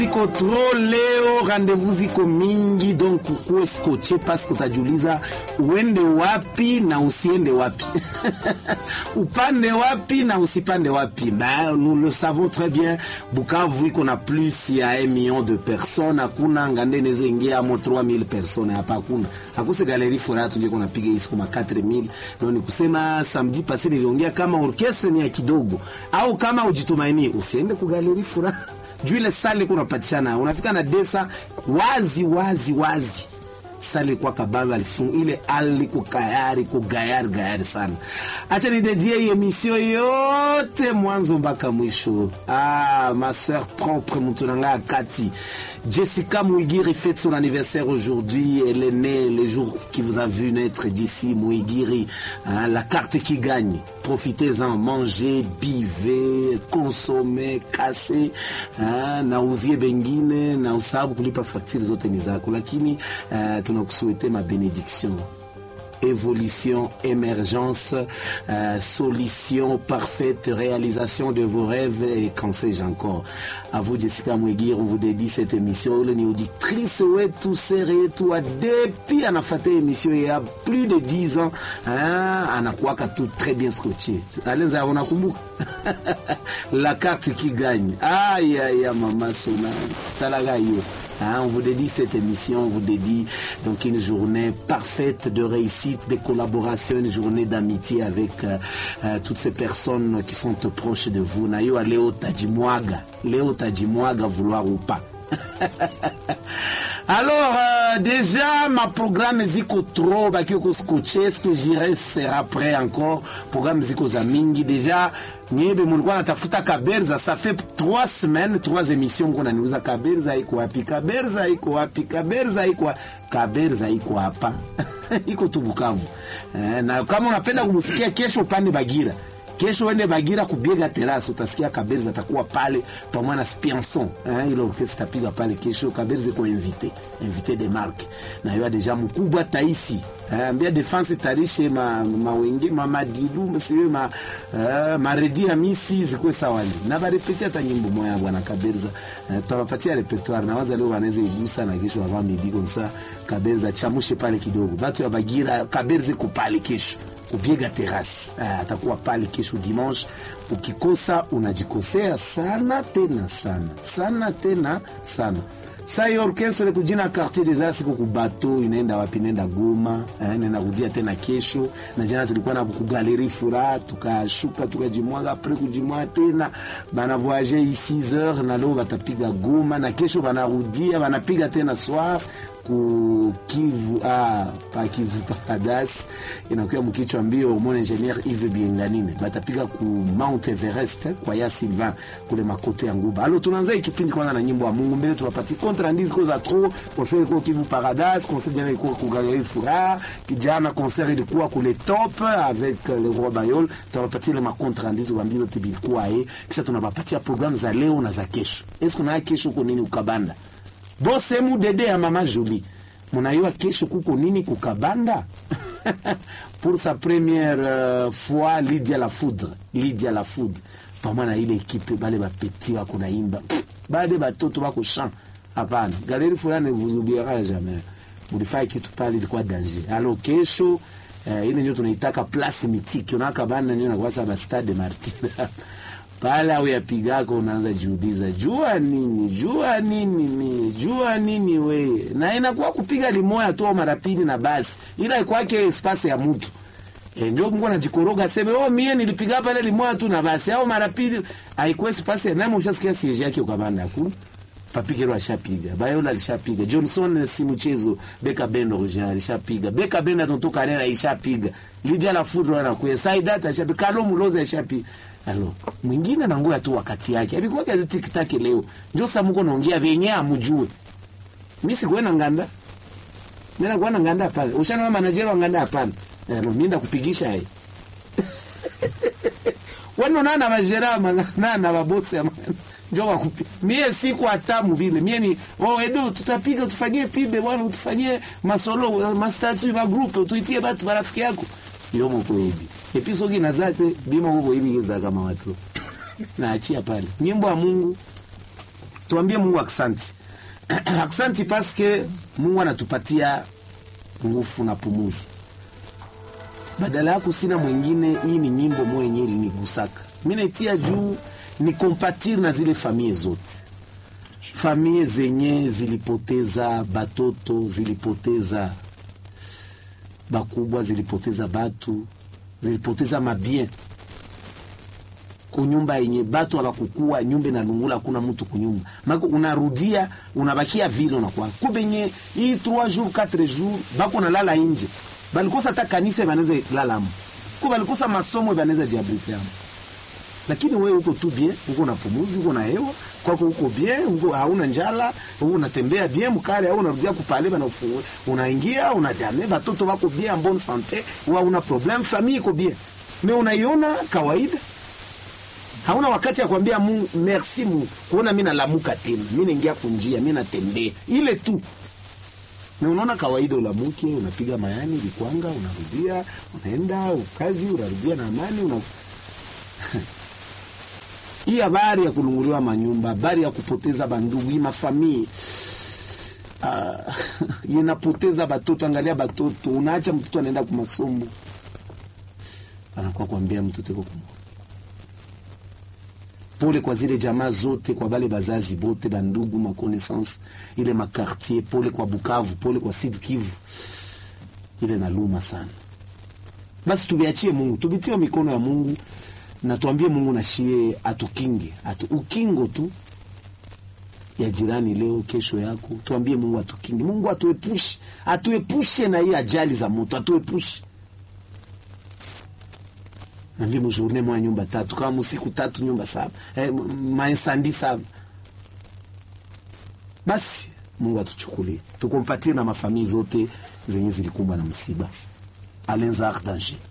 Ziko tro leo, rendez-vous ziko mingi, donc ukuwe skoche paske utajiuliza uende wapi na usiende wapi upande wapi na usipande wapi. Ben, nous le savons très bien, Bukavu iko na plus ya 1 million de personnes, hakuna ngande neze ingia amo 3000 personnes hapa, hakuna akuse galeri fora tuje kuna piga hisi kama 4000 ndio ni kusema samedi passé niliongea kama orchestre ni ya kidogo, au kama ujitumaini usiende ku galeri fora juu ile sale kuna patishana unafika na desa wazi wazi wazi sale kwa kababa alifunga ile ali kwa kayari kwa gayari gayari sana. Acha nidedie hii emission yote mwanzo mpaka mwisho. Ah, ma sœur propre Moutonanga Kati. Jessica Mouigiri fête son anniversaire aujourd'hui. Elle est née le jour qui vous a vu naître d'ici Mouigiri. Hein, la carte qui gagne. Profitez-en, mangez, bivez, consommez, cassez. Hein, na uzie bengine na usabu kulipa faktiri zote ni zako, lakini uh, tunakusuete ma bénédiction évolution, émergence, euh, solution parfaite, réalisation de vos rêves et quand sais-je encore. À vous Jessica Mwegir, on vous dédie cette émission. Ule ni auditrice wetu sere yetu wa depuis anafata émission il y a plus de 10 ans. Hein, anakuwaka tu très bien scotché. Alenza unakumbuka? La carte qui gagne. Aïe aïe mama Sona. Talaga yo. Hein, on vous dédie cette émission, on vous dédie donc une journée parfaite de réussite, de collaboration, une journée d'amitié avec euh, euh, toutes ces personnes qui sont proches de vous. Nayo leo tajimwaga, leo tajimwaga vouloir ou pas. Alors euh, déjà ma programme ziko trop baki ko scotché est-ce que j'irai sera prêt encore programme ziko za mingi déjà nyebe mulikuwa natafuta Kaberza ça fait trois semaines trois émissions mko naniuza Kaberza iko wapi Kaberza iko wapi Kaberza iko wa- Kaberza iko hapa iko tu Bukavu eh, na kama unapenda kumsikia kesho pande Bagira kesho uende Bagira kubiega terasi, utasikia Kaberza atakuwa pale pamoja na Spianson eh, ile orkestra tapiga pale kesho. Kaberza iko invité invité de marque na yeye deja mkubwa taisi eh, ambia defense tarishe ma mawenge ma madilu msiwe ma eh, maredi ya misi zikwe sawali na barepeti hata nyimbo moya bwana Kaberza eh, tutawapatia repertoire na waza leo wanaweza igusa na kesho avant midi comme ça Kaberza chamushe pale kidogo batu ya Bagira Kaberza iko pale kesho kupiga terasi ah, atakuwa pale kesho dimanche. Ukikosa unajikosea sana tena sana sana tena sana. Sa hiyo orkestre kujina quartier des Arts ku bato inaenda wapi? Inaenda Goma, eh, inaenda kudia tena kesho. Na jana tulikuwa na kugaleri fura, tukashuka tukajimwaga, apres kujimwaga tena bana voyager 6 heures, na leo batapiga Goma, na kesho banarudia banapiga tena soir ku Kivu ah, pa Kivu Paradise inakuwa mkichwa mbio mon ingénieur Yves Bienganine batapiga ku Mount Everest eh, kwa ya Sylvain kule makote ya Nguba. Alo, tunaanza hii kipindi kwanza na nyimbo ya Mungu mbele, tunapatia contre ndizi za trop concert kwa Kivu Paradise, concert jana ilikuwa ku Galerie Fura, kijana concert ilikuwa kule top avec euh, le roi Bayol. Tunapatia ile ma contre ndizi tuambie yote bilikuwa eh, kisha tunapatia programu za leo na za kesho. Est-ce kuna kesho uko nini ukabanda bosemu dede ya mama Julie munayua kesho kuko nini kukabanda pour sa première euh, fois Lydia la Foudre Lydia la Foudre pamoja na ile ekipe bale bapeti wako naimba bade batoto bako chant hapana galeri fulani vous oubliera jamais mulifanya kitu pale ilikuwa danger alors kesho eh, ile ndio tunaitaka place mythique unaka bana ndio nakuwa saba stade Martyr pale au yapigako unaanza jiuliza jua nini jua nini mi jua nini we na inakuwa kupiga limoya tu au mara pili na basi ila ikwake espace ya mtu e, ndio Mungu anajikoroga sema oh mie nilipiga pale limoya tu na basi au mara pili haikuwa espace ya nani ushasikia siege yake ukabanda hakuna Papikero ashapiga, Bayola alishapiga, Johnson si mchezo, Beka Ben original alishapiga, Beka Ben atonto Karera alishapiga, Lydia la Foudre anakuya, Saidat ashapiga, Kalo Muloza alishapiga. Alo, mwingine na ngoya tu wakati yake. Alikuwa kazi tikitaki leo. Ndio sasa mko naongea vyenye amjue. Mimi sikuenda nganda. Mimi nakuwa na nganda pale. Ushana wa manager wa nganda hapana. Alo, mimi ndakupigisha yeye. Wano nana majera nana na mabosi ya mwana. Njoo wakupi. Mie siku hatamu vile. Mie ni oh Edo tutapiga tufanyie pibe bwana tufanyie masolo mastatu ma group tuitie watu marafiki yako. Yomo kwa hivi. Episogi na zate bima huko hivi za kama watu. Naachia pale. Nyimbo ya Mungu tuambie Mungu aksanti aksanti paske Mungu anatupatia nguvu na pumuzi. Badala yako sina mwingine. Hii ni nyimbo mwenye ilinigusaka mimi, naitia juu ni kompatir na zile famie zote, famie zenye zilipoteza batoto, zilipoteza bakubwa, zilipoteza batu, zilipoteza mabien kunyumba yenye batu abakukua nyumba inalungula, hakuna mtu kunyumba mako, unarudia unabakia vile unakuwa kubenye hii 3 jours 4 jours bako nalala nje, balikosa hata kanisa banaweza lala hapo, kwa balikosa masomo banaweza jiabrite hapo, lakini wewe uko tu bien, uko na pumuzi, uko na hewa kwako, uko bien, uko hauna njala, uko unatembea bien mkale, au unarudia kupale bana ufungue, unaingia unajame, batoto wako bien, en bonne santé, wa una problem, famille iko bien, mais unaiona kawaida hauna wakati ya kuambia Mungu merci Mungu kuona mimi nalamuka tena, mimi naingia kunjia, mimi natembea ile tu. Na unaona kawaida, ulamuke unapiga mayani likwanga, unarudia unaenda ukazi, unarudia na amani una hii habari ya kulunguliwa manyumba, habari ya kupoteza bandugu, hii mafamii uh, inapoteza batoto. Angalia batoto, unaacha mtoto anaenda kwa masomo, anakuwa kuambia mtoto iko kumwa Pole kwa zile jamaa zote, kwa bale bazazi bote bandugu makonaissance ile makartier. Pole kwa Bukavu, pole kwa Sud Kivu, ile naluma sana. Basi tubiachie Mungu, tubitie mikono ya Mungu na tuambie Mungu nashie atukinge atu, ukingo tu ya jirani leo kesho yako, tuambie Mungu atukinge, Mungu atuepushe, atuepushe na hii ajali za moto, atuepushe nambie mujourne mwa nyumba tatu kama musiku tatu nyumba saba eh, mainsandi saba. Basi Mungu atuchukulie tukompatie na mafamii zote zenye zilikumbwa na msiba. Alenza Danger